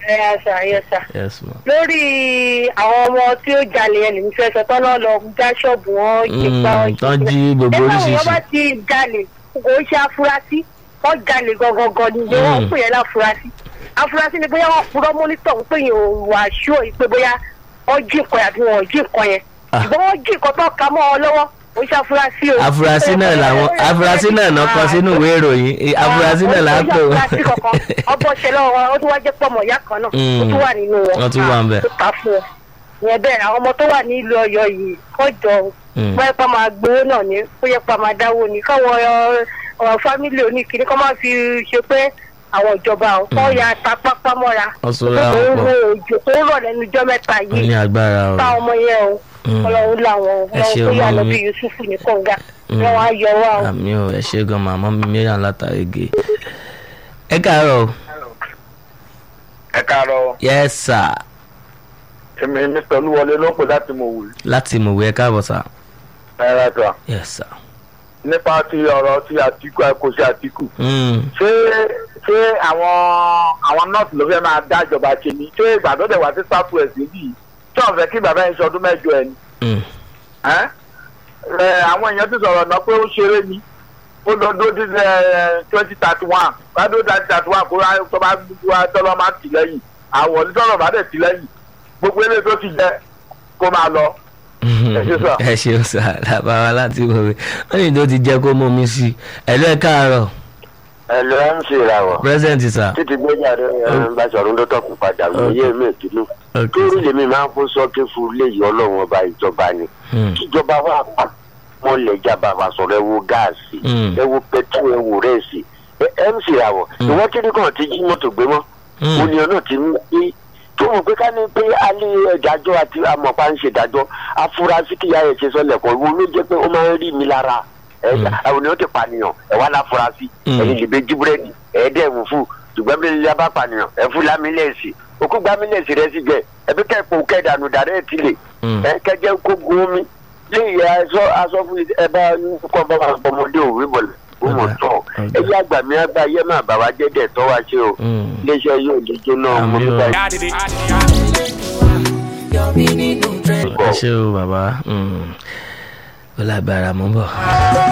ẹ àṣà yẹsà yes ma. lórí àwọn ọmọ tí ó jalè yẹn lèmi fẹ́ sọ tọ́nà lọ já ṣọ́ọ̀bù wọn jí pa wọn Mm, tán jí gbogbo nígbà wọn bá oríṣiríṣi. ti jalè kò ń ṣe afurasí wọn jalè gangan ni ìgbé wọn Mm. pè yẹn láfurasí afurasí ni bóyá wọn purọ́ mọ́nítọ̀ ń pè yẹn ò wà ṣó yìí pé bóyá wọn jí nǹkan yẹn àbí wọn ò jí nǹkan yẹn Ah. ṣùgbọ́n wọn jí nǹkan tó ka mọ́ ọ lọ́wọ́ kò ń ṣe afurasí o. afurasí náà làwọn afurasí náà náà kọ sínú ìwé ìròyìn Eh, afurasí náà là ń pè wọ́n. ọbọ̀ ṣẹlẹ̀ wọn ó tún wá jẹ́ pọ̀mọ̀ ìyá kan náà ó tún wà nínú wọn. Wọ́n tún wà ń bẹ̀. tó ta fún ọ. ìyẹn bẹ́ẹ̀ àwọn ọmọ tó wà nílùú ọ̀yọ́ yìí kọjọ Mm. bóyá pa máa gbowó náà ní bóyá pa máa dáwó ní káwọn ọ̀rọ̀ fámìlì oníkìní kọ́ máa fi ṣe pé àwọn ìjọba ọ̀ kọ́ ya ta pápá mọ́ra. Wọ́n sọ ra wọn pọ̀. òjò tó ń rọ̀ lẹ́nu ijọ́ mẹ́ta wọ́n ní yìí agbára o. ká ọmọ yẹn o Mm. ọlọ́run làwọn Ẹ ṣe ọlọ́run tó yà ọmọ lọ mi. bí yusufu ní kọ̀ǹga Mm. wọn wá yọ wá o. àmì ò ẹ ṣe gan màmá mi mìíràn látàrí gè. ẹ káàárọ̀ o. ẹ káàárọ̀ yes sir èmi mr olúwọlé ló ń pè láti mọ̀ wù láti mọ̀wé ẹ káàbọ̀ sir. náírà tó a yes sir. nípa ti ọ̀rọ̀ ti àtìkù kò sí àtìkù Mm. ṣé ṣé àwọn àwọn nọ́ọ̀sì ló fẹ́ máa dá ìjọba ṣe ni ṣé ìgbà tó dẹ̀ wá sí south west níbí yìí tí wọ́n fẹ́ kí bàbá yẹn ṣe ọdún mẹ́jọ ẹ̀ ni Mm. ẹ́ ẹ àwọn èèyàn ti sọ̀rọ̀ náà pé ó ṣeré ni ó lọ dó dín twenty thirty one bá dó twenty thirty one kó wá- tó bá wá tọ́lọ́ máa tì lẹ́yìn àwọn onítọ́lọ́ bá dẹ̀ tì lẹ́yìn gbogbo eléyìí tó ti jẹ kó máa lọ. ṣé sà. ẹ ṣeun sà làbára láti mọ̀wé wọ́n ní tó ti jẹ́ kó mú mi sí i ẹ̀lú ẹ káàárọ̀ ẹ lọ ẹ ń ṣe ìràwọ̀ present sir. títí gbẹ́jáde ẹ ń bá sọ̀rọ̀ tó tọkùn padà wòye mi ìdùnnú Okay, torí sir. lèmi máa ń fún sọ́kí fún léyìí ọlọ́run ọba ìjọba ni Mm. kíjọba wà pa wọn lè jábà wà sọ̀rọ̀ ẹ wo gáàsì Mm. ẹ wo pẹtrol ẹ wo rẹ́ẹ̀sì ẹ ẹ ń ṣe ìràwọ̀ ìwọ́n kí ni kàn ti jí mọ́tò gbé mọ́ Mm. olè náà ti ń gbé tó mọ̀ pé ká ní pé alẹ́ ìdájọ́ àti amọ̀pá ń ṣe ìdájọ́ afurasí kìyà ẹ̀ ṣe sọlẹ̀ kan wo ló jẹ́ pé ó máa ń rí mi lára ẹ̀ àwọn ènìyàn ti pànìyàn ẹ̀ wá láfurasí Mm. ẹ̀yin lè bẹ jí búrẹ́dì ẹ̀ dẹ̀ wù fún ṣùgbọ́n bí ilé bá pànìyàn ẹ̀ fún lámílẹ̀sì òkú gbámílẹ̀sì rẹ̀ sì jẹ́ ẹ̀bí kẹ́ẹ̀pọ̀ kẹ́ẹ̀dànù dàrẹ́ ẹ̀ tilẹ̀ Mm. ẹ̀ kẹ́jẹ́ kó gun omi léyìí aṣọ aṣọ fún ẹ bá kọ́ bá wà ọmọdé òwe bọ̀lẹ̀ ó mọ̀ Ọ̀dà, tọ̀ ọ̀dà. ẹ yá àgbà mi àgbà yẹ má bà wá jẹ́ dẹ̀ tọ́ wá ṣe o Mm. iléeṣẹ́ yóò lè jóná Àmì mo ní o. báyìí. ẹ ṣe o bàbá Mm. ó lágbára mọ́ bọ̀.